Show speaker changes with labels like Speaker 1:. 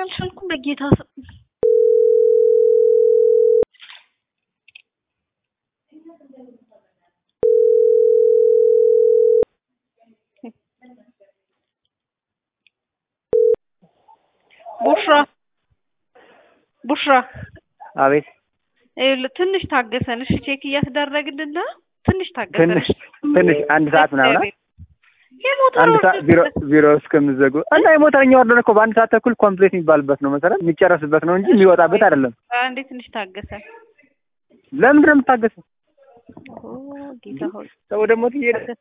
Speaker 1: አልቻልኩም በጌታ ስም ቡሽራ ቡሽራ
Speaker 2: አቤት
Speaker 1: ይኸውልህ ትንሽ ታገሰን እሺ ቼክ እያስደረግልን ነው ትንሽ ታገሰን
Speaker 2: ትንሽ ትንሽ አንድ ሰዓት ምናምን አ?
Speaker 1: የሞተር
Speaker 2: አንድ ሰዓት ቢሮ
Speaker 1: ወርደህ
Speaker 2: ቢሮ እስከምዘጉ እና የሞተረኛ ወርደን እኮ በአንድ ሰዓት ተኩል ኮምፕሌት የሚባልበት ነው መሰረት የሚጨረስበት ነው እንጂ የሚወጣበት አይደለም።
Speaker 1: አንዴ ትንሽ ታገሰን
Speaker 2: ለምንድን ነው የምታገሰው?
Speaker 1: ኦ ጌታ ሆይ
Speaker 2: ሰው ደግሞ ትሄደ